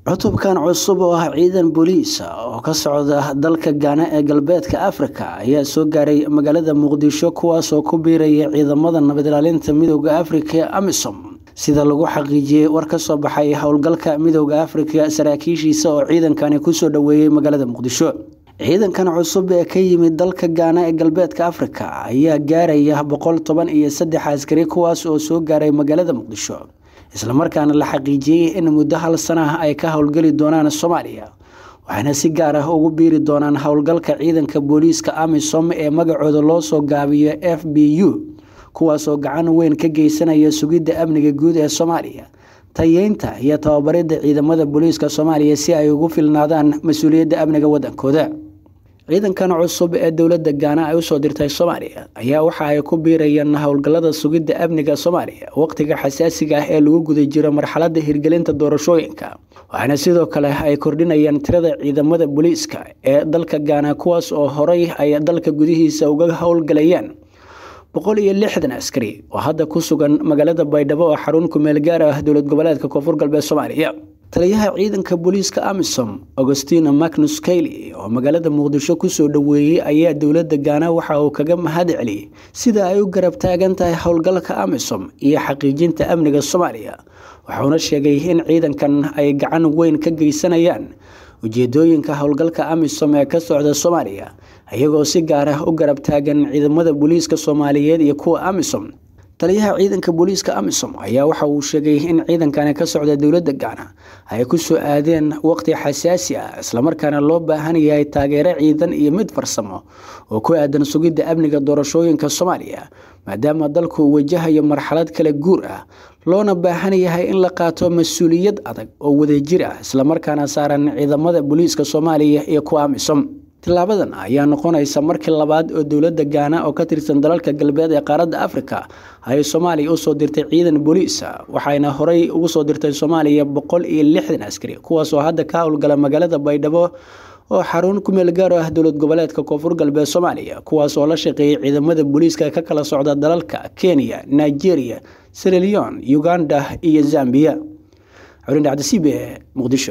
cutubkan cusub oo ah ciidan booliis oo ka socda dalka gaana ee galbeedka afrika ayaa soo gaaray magaalada muqdisho kuwaasoo ku biiraya ciidamada nabad ilaalinta midooda afrika ee amisom sida lagu xaqiijiyey war ka soo baxay howlgalka midooda afrika saraakiishiisa oo ciidankani kusoo dhoweeyey magaalada muqdisho ciidankan cusub ee ka yimid dalka gaana ee galbeedka afrika ayaa gaaraya boqol toban iyo saddex askari kuwaas oo soo gaaray magaalada muqdisho islamarkaana la xaqiijiyey in muddo hal sanah ay ka howlgeli doonaan soomaaliya waxaana si gaar ah ugu biiri doonaan howlgalka ciidanka booliiska amisom ee magacooda loo soo gaabiyo f b u kuwaasoo gacan weyn ka geysanaya sugidda amniga guud ee soomaaliya tayeynta iyo tababaridda ciidamada booliiska soomaaliya si ay ugu filnaadaan mas-uuliyadda amniga waddankooda ciidankan cusub ee dowladda gaana ay usoo dirtay soomaaliya ayaa waxa ay ku biirayaan howlgallada sugidda amniga soomaaliya waqtiga xasaasiga ah ee lagu guda jiro marxaladda hirgelinta doorashooyinka waxaana sidoo kale ay kordhinayaan tirada ciidamada booliiska ee dalka gaana kuwaas oo horay ay dalka gudihiisa uga howlgalayaan boqol iyo lixdan askari oo hadda ku sugan magaalada baydhabo oo xarun kumeel gaar ah dowlad goboleedka koonfur galbeed soomaaliya taliyaha ciidanka booliiska amisom augustina magnus kaily oo magaalada muqdisho kusoo dhoweeyey ayaa dowladda gaana waxa uu kaga mahad celiyey sida ay u garab taagan tahay howlgalka amisom iyo xaqiijinta amniga soomaaliya waxauna sheegay in ciidankan ay gacan weyn ka geysanayaan ujeedooyinka howlgalka amisom ee ka socda soomaaliya iyagoo si gaar ah u garab taagan ciidamada booliiska soomaaliyeed iyo kuwa amisom taliyaha ciidanka booliiska amisom ayaa waxa uu sheegay in ciidankani ka socda dowladda gaana ay ku soo aadeen waqti xasaasi ah islamarkaana loo baahan yahay taageero ciidan iyo mid farsamo oo ku aadan sugidda amniga doorashooyinka soomaaliya maadaama dalku uu wajahayo marxalad kala guur ah loona baahan yahay in la qaato mas-uuliyad adag oo wadajir ah islamarkaana saaran ciidamada booliiska soomaaliya iyo kuwa amisom tilaabadan ayaa noqonaysa markii labaad oo dowladda gaana oo ka tirsan dalalka galbeed ee qaaradda afrika ay soomaaliya usoo dirtay ciidan booliisa waxayna horey ugu soo dirtay soomaaliya boqol iyo lixdan askari kuwaasoo hadda ka howlgala magaalada baydhabo oo xarun ku meel gaar ah dowlad goboleedka koonfur galbeed soomaaliya kuwaas oo la shaqeeyay ciidamada booliiska ka kala socda dalalka kenya nigeria siraleon uganda iyo zambiya xurindhacdasiib ee muqdisho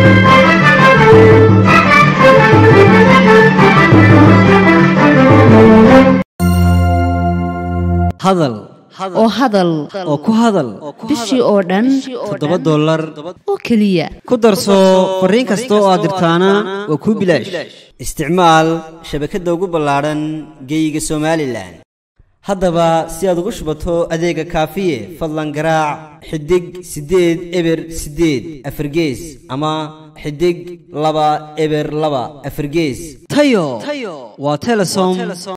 hadal oo hadal oo ku hadal bishii oo dhan toddoba dollar oo keliya ku darso fariin kasta oo aad dirtaana waa kuu bilaash isticmaal shabakadda ugu ballaadhan geeyiga somalilan haddaba si aad ugu shubato adeega kaafiye fadlan garaac xidig siddeed eber siddeed afargees ama xidig laba eber laba afargees tayo waa telesom